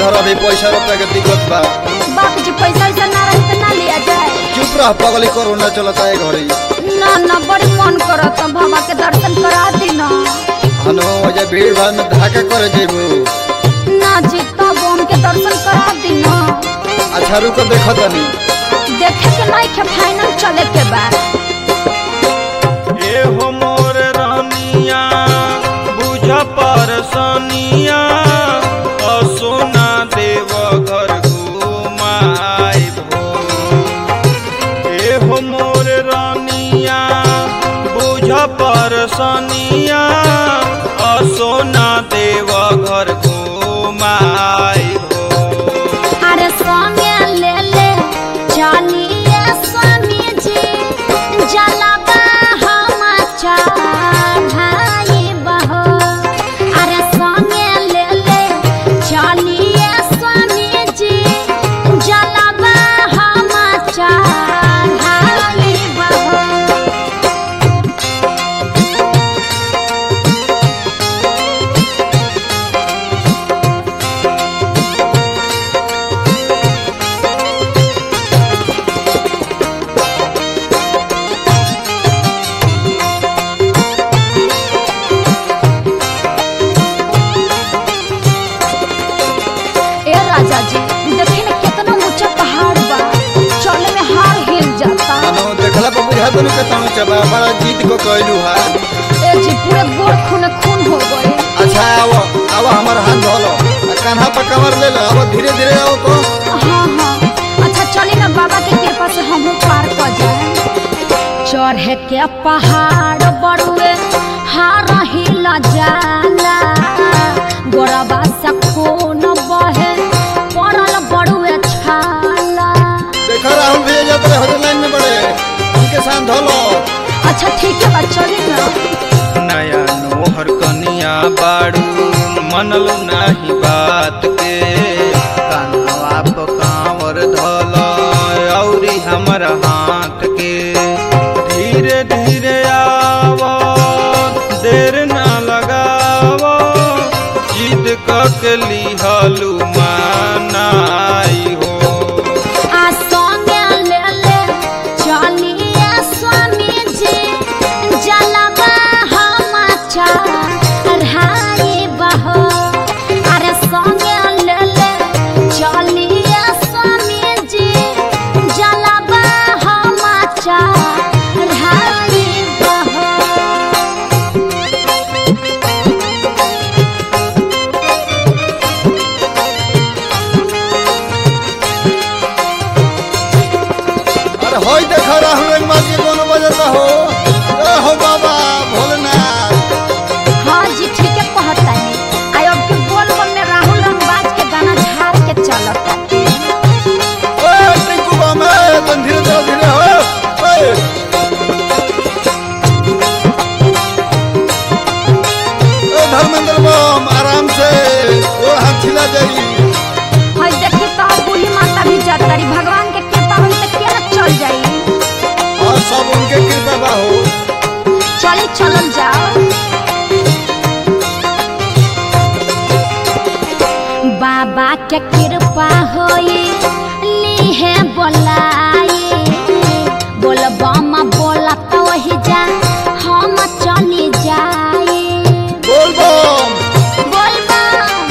धर अभी पैसा रुपया के दिक्कत बा बाप जी पैसा वैसा ना रही तो ना लिया जाए चुप रह पगली कोरोना चलता है घरे ना ना बड़ी मन करत बाबा के दर्शन करा दी ना हनो वजह भीड़ भाड़ में धाका करे जेबू ना जी तब हमके दर्शन करा दी ना अच्छा रुक देखो तनी देखे के नहीं के फाइनल चले के बाद ए हो मोर रानिया बुझ परसनिया असोना देव घर घुमाई भो ए हो मोर रानिया बुझ परसनिया असोना देव घर घुमाई भो अरे संगे ले ले चलिए स्वामी जी जलबा हम चढ़ाई बहो अरे संगे ले ले चलिए स्वामी जी जलबा हम चढ़ाई बहो ए राजा जी देखी ना कितना ऊंचा पहाड़ बा चले में हार हिल जाता हनो देखला पर बुझा तनु के तनु चबा बड़ा जीत को कहलू हा ए जी पूरे गोड़ खून खून हो गए अच्छा आओ आओ हमार हाथ धोलो आ कान्हा पर कमर ले लो अब धीरे धीरे आओ तो हाँ हाँ अच्छा चली ना बाबा के कृपा से हम पार कर जाए चढ़े के पहाड़ बड़ुए हार हिल जाला गोरबा से खून बहे पड़ल बड़ुए छाला देखो राहुल भैया जाते रहे होटल लाइन में बड़े उनके साथ धोलो अच्छा ठीक है बा चली ना नया नोहर कनिया बाड़ू मनल नाही बात के कानवा प कांवर धल औरी हमर हाथ के धीरे धीरे आव देर ना लगाव जिद के लिहलू मानाई हो आ संगे ले ले चलिए स्वामी जी जलवा हम चढ़ाई बहो अरे संगे ले ले चलिए स्वामी जी जलवा हम चढ़ाई बहो अरे होई देखो राहुल एक मार के कोनो बजता हो जय हो बाबा भोलेनाथ हाँ जी ठीक है कहता है आई अब के बोल बम में राहुल रंगबाज के गाना झाड़ के चलता ओए टिंकू बम ए तन धीरे चलो धीरे हो ओए ओ धर्मेंद्र बम आराम से ओ हाथ छिला जाई और देखी तो बूढ़ी माता भी जात रही भगवान के कृपा होई तो क्या चल जाई और सब उनके कृपा बा हो चली चलल जाओ बाबा के कृपा होई लीहे बोलाई बोल बम बोला तो वही जा हम चली जाई बोल बम बोल बम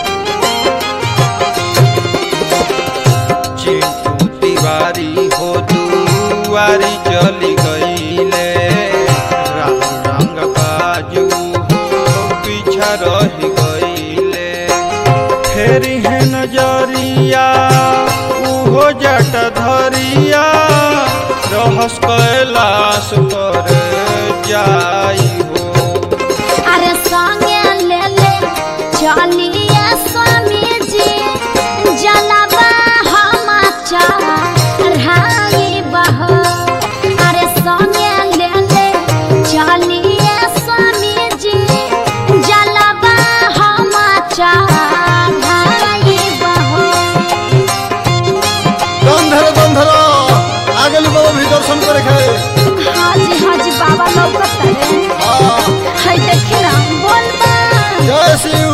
चिंटू तिवारी हो दुआरी चली गईले राम रंग बाजू हो पीछा रह गईले फेरी है नजरिया उहो जट धरिया रहस कैलाश पर जाई हो अरे संगे ले ले चलिए स्वामी जी जलवा हम चढ़ाई बहो अरे संगे ले ले चलिए स्वामी जी जलवा हम चढ़ाई बहो दम धरो दम धरो आगे लो बाबा भी दर्शन करे खाए हाँ जी हाँ जी बाबा लौकत है हाँ है देखी ना बोल बा जय शिव